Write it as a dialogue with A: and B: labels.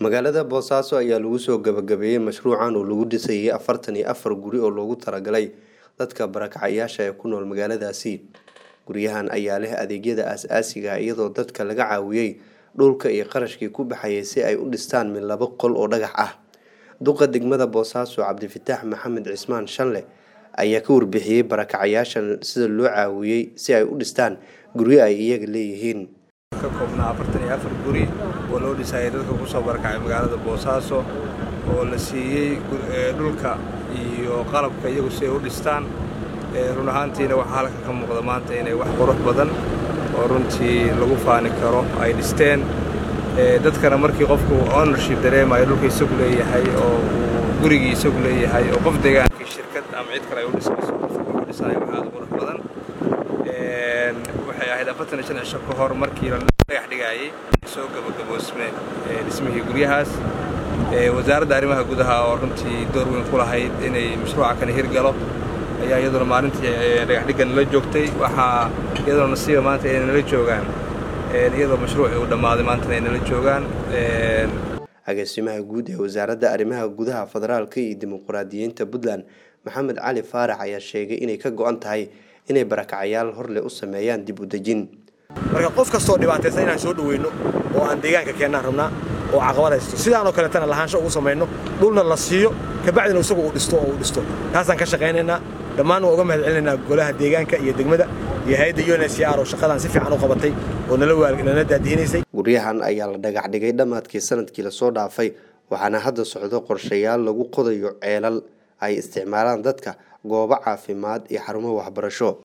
A: magaalada boosaaso ayaa lagu soo gabagabeeyey mashruucan oo lagu dhisayay afartan iyo afar guri oo loogu talagalay dadka barakacayaasha ee ku nool magaaladaasi guryahan ayaa leh adeegyada aas-aasiga iyadoo dadka laga caawiyey dhulka iyo qarashkii ku baxayay si ay u dhistaan mid laba qol oo dhagax ah duqa degmada boosaaso cabdifitaax maxamed cismaan shanle ayaa ka warbixiyey barakacayaashan sida loo caawiyey si ay u dhistaan guryo ay iyaga leeyihiin
B: ka koobnaa afartan iyo afar guri oo loo dhisayay dadka kusoo barakacay magaalada boosaaso oo la siiyey dhulka iyo qalabka iyagu si ay u dhistaan run ahaantiina waxaa halka ka muuqda maanta inay wax qurux badan oo runtii lagu faani karo ay dhisteen dadkana markii qofku ownership dareemayo dhulka isagu leeyahay oo uu gurigii isagu leeyahay oo qof degaankii shirkad ama cid kale ay u dhisayso qofka wuxuu dhisayo wax aad u qurux badan waxay ahayd afartan iyo shan cisho ka hor markii la dhagax dhigaayey soo gabagaboosme dhismihii guryahaas wasaaradda arrimaha gudaha oo runtii door weyn ku lahayd inay mashruuca kani hirgalo ayaa iyaduna maalintii dhagaxdhigga nala joogtay waxaa iyadoo nasiiba maanta inay nala joogaan iyadoo mashruucii uu dhammaaday maantana ay nala joogaan
A: agaasimaha guud ee wasaaradda arrimaha gudaha federaalka iyo dimuqraadiyiinta puntland maxamed cali faarax ayaa sheegay inay ka go-an tahay inay barakacayaal horleh u sameeyaan dib u dejin
C: marka qof kastoo dhibaataysan inaan soo dhaweyno oo aan deegaanka keennaan rabnaa oo caqabad haysto sidaanoo kaleetana lahaansho ugu samayno dhulna la siiyo kabacdina isagu uu dhisto oo uu dhisto taasaan ka shaqaynaynaa dhammaan waan uga mahad celinaynaa golaha deegaanka iyo degmada iyo hay-adda unsr oo shaqadan si fiican u qabatay oo nala daadihinaysay
A: guryahan ayaa la dhagax dhigay dhammaadkii sanadkii lasoo dhaafay waxaana hadda socdo qorshayaal lagu qodayo ceelal ay isticmaalaan dadka goobo caafimaad iyo xarumo waxbarasho